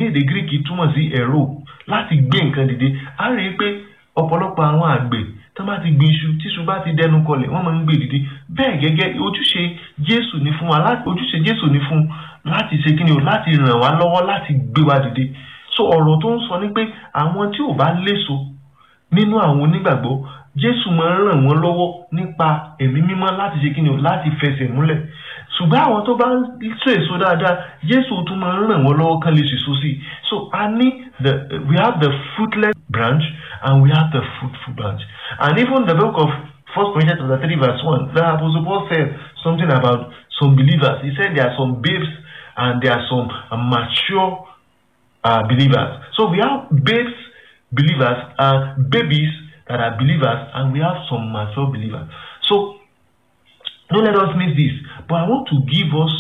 èdè greek túmọ̀ sí ẹ̀rọ láti gbé nǹkan dìde a rí i pé ọ̀pọ̀lọpọ̀ àwọn àgbẹ̀ tó bá ti gbin iṣu tíṣu bá ti dẹnu kọlẹ̀ wọ́n máa ń gbé dìde bẹ́ẹ̀ gẹ́gẹ́ ojúṣe jésù ní fún wa láti ojúṣe jésù ní fún láti ṣe kí ni o láti ràn wá lọ́wọ́ láti gbé wa dìde so ọ̀rọ̀ tó ń sọ ni pé àwọn tí ò bá léso nínú àwọn onígbàgbọ́ jésù máa ń ràn wọ́n lọ́wọ́ nípa ẹ̀mí mímọ́ láti ṣe kí ni o láti fẹsẹ̀ múlẹ̀ ṣùgbọ́n àwọn tó bá ń so èso dáadáa jésù tún máa ń ràn wọ́n lọ́wọ́ kán lè ṣèso sí i so a ní the we have the fruitless branch and we have the fruitful branch and even the book of first corinthians chapter three verse one the apostle paul said something about some believers he said there are some babes and there are some uh, mature uh, believers so we have babes believers and babies that are believers and we have some mature believers so don't let us miss this but i want to give us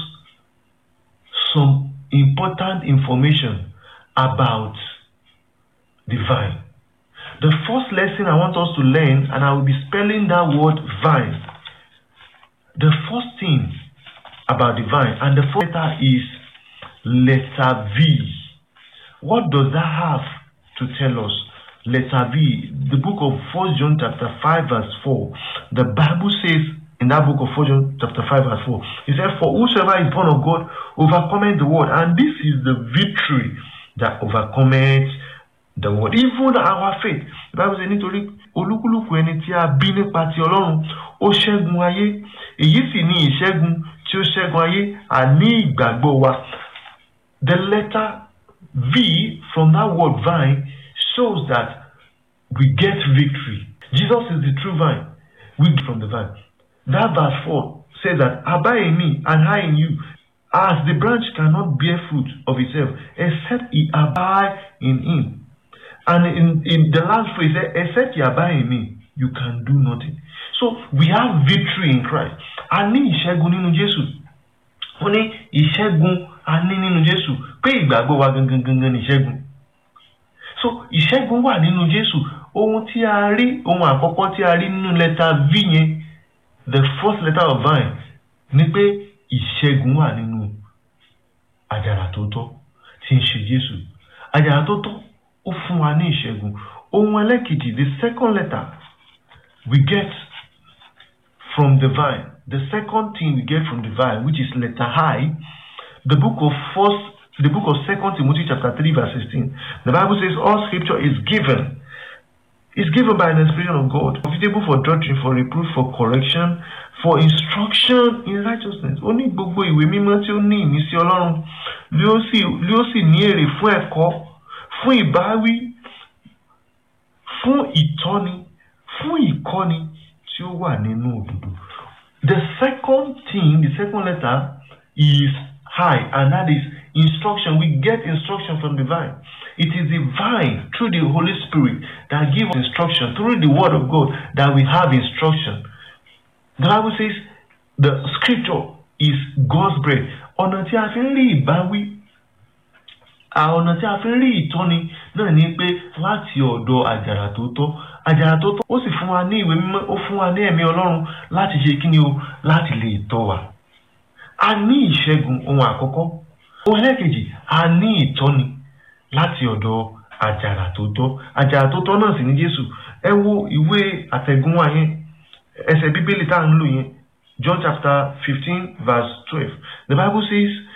some important information about the vine the first lesson i want us to learn and i will be spelling that word vine the first thing about the vine and the first letter is letter v what does that have to tell us letter v the book of first john chapter 5 verse 4 the bible says in that book of 4 John chapter 5 verse 4. He said, For whosoever is born of God overcometh the world. And this is the victory that overcometh the world. Even our faith. The Bible says, nítorí olúkúlùkù ẹni tí a bí nípa ti Ọlọ́run, ó ṣẹ́gun ayé. Èyí sì ni ìṣẹ́gun tí ó ṣẹ́gun ayé, àní ìgbàgbọ́ wa. The letter V from that word vine shows that we get victory. Jesus is the true vine. We get from the vine. That verse 4 says that abide in me and I in you, as the branch cannot bear fruit of itself except it abide in him. And in, in the last phrase, except you abide in me, you can do nothing. So we have victory in Christ. A ní ìṣẹ́gun nínú Jésù. Wọ́n ní ìṣẹ́gun a ní nínú Jésù pé ìgbàgbọ́ wa gangan gangan ní ìṣẹ́gun. So ìṣẹ́gun wà nínú Jésù. Ohun tí a rí, ohun àkọ́kọ́ tí a rí nínú lẹ́tà V yẹn the first letter of vine ni pé ìṣẹ́gun wà nínú àjàrà tó tọ́ tí ń ṣe Jésù àjàrà tó tọ́ ó fún wa ní ìṣẹ́gun ohun ẹlẹ́kejì the second letter we get from the vine the second thing we get from the vine which is letter I the book of first the book of second Timothy chapter three verse sixteen the Bible says all scripture is given is given by an inspiration of God, profitable for doctrine, for reproof, for correction, for instruction in righteousness. Ó ní gbogbo ìwé mímọ́ tí ó ní ìmísí Ọlọ́run lé ó sì ní èrè fún ẹ̀kọ́, fún ìbáwí, fún ìtọ́ni, fún ìkọ́ni tí ó wà nínú òdodo. The second thing, the second letter is high and that is instruction. We get instruction from the vine. It is the vine through the Holy Spirit that gives us instruction, through the Word of God that we have instruction. The Bible says the scripture is God's bread. Ọ̀nà tí a fi ń rí ìbáwí, ọ̀nà tí a fi ń rí ìtọ́ni náà ni pé láti ọ̀dọ̀ àjàrà tó tọ́. Àjàrà tó tọ́ ó sì fún wa ní ìwé mímọ́, ó fún wa ní ẹ̀mí Ọlọ́run láti ṣe kí ni o láti lè tọ́ wa. A ní ìṣẹ́gun ohun àkọ́kọ́. Ohun ẹlẹ́kejì, a ní ìtọ́ni láti ọ̀dọ̀ àjàrà tó tọ́ àjàrà tó tọ́ náà sì ní Jésù ẹ wo ìwé àtẹ̀gùnwá yẹn ẹsẹ̀ bíbélì tá à ń lò yẹn John chapter fifteen verse twelve the Bible says